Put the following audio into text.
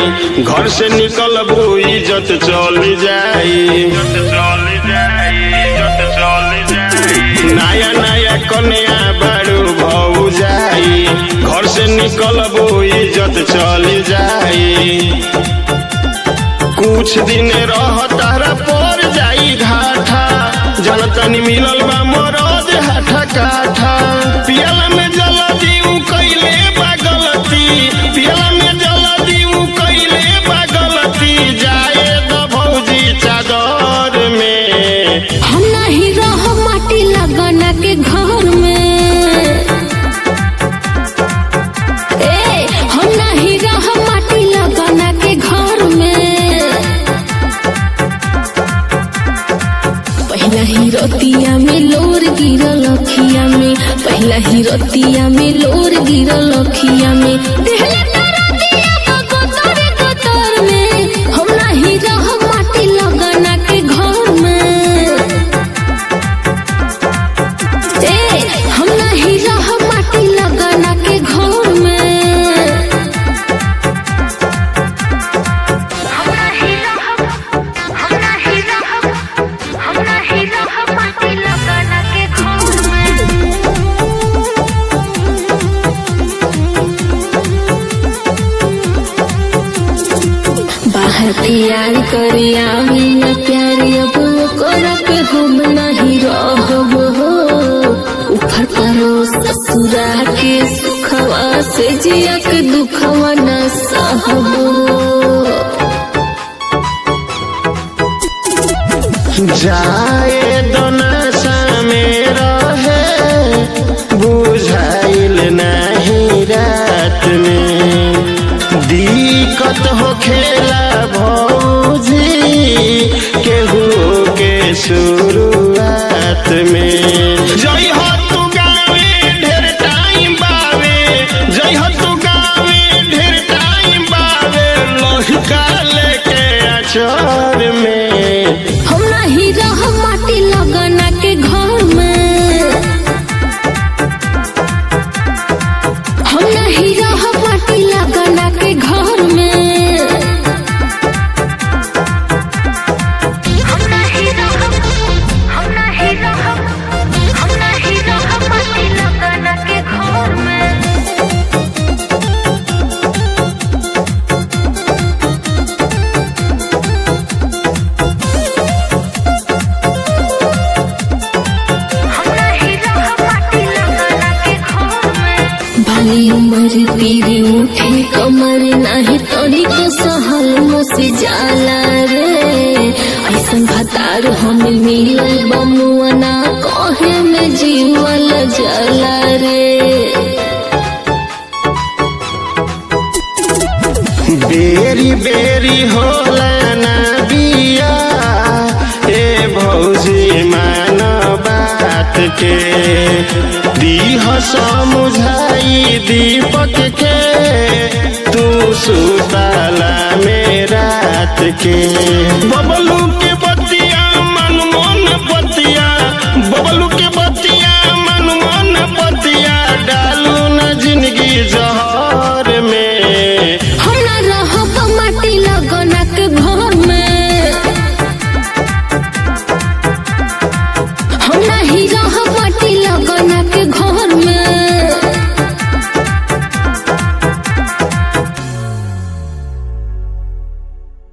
जाई घर से निकलबू इज्जत चल जाई नया नया कन्या बारू भौ जाई घर से निकलबू इज्जत चल जाई कुछ दिन रह तारा पर जाई घाटा जनतनी मिलल बा मरद हाथा काठा पियला में जल दीऊ कैले बा गलती पियला में जल दीऊ कैले बा गलती जाए द भौजी चादर में हम नहीं रह माटी लगना के घर में ए हम नहीं रह माटी लगना के घर में पहला ही रतिया में लोर गिरल अखिया में पहला ही रतिया में लोर गिरल अखिया में देहले तारा दिया बा गोतर गोतर में हम नहीं रह माटी लगना के घर में ए हम नहीं रह माटी लगना के घर में हम नहीं रहब हम नहीं रहब हम नहीं रहब माटी लगाना के घर में बाहर प्यार करिया बिना प्यारी अब कर पे हम नहीं रहब हो ऊपर करो ससुरा के सुखवा से जिया के दुखवा न सहब हो जाए दोनसा में रहे बुझाइल नहीं रात में दिक्कत हो खेला भौजी केहू के शुरुआत में जई हो तू गावे ढेर टाइम बावे जई हो तू गावे ढेर टाइम बावे लहिका लेके अचर में हम नहीं रह माटी लगना के घर में हम नहीं रह माटी लगना के घर में हम नहीं रहब हम नहीं रहब हम नहीं रहब माटी लगाना के घर में हम नहीं रहब माटी लगाना के घर में बाली उमर पीरी उठे कमर नाही तोड़ी को सहल मुसे जाला रे ऐसन भतार हम मिलल बमुआना कहे में जीवल जला रे बेरी बेरी होला ना बिया ए भौजी मान बात के दीह समुझाई दीपक के तू सुताला में रात के बबलू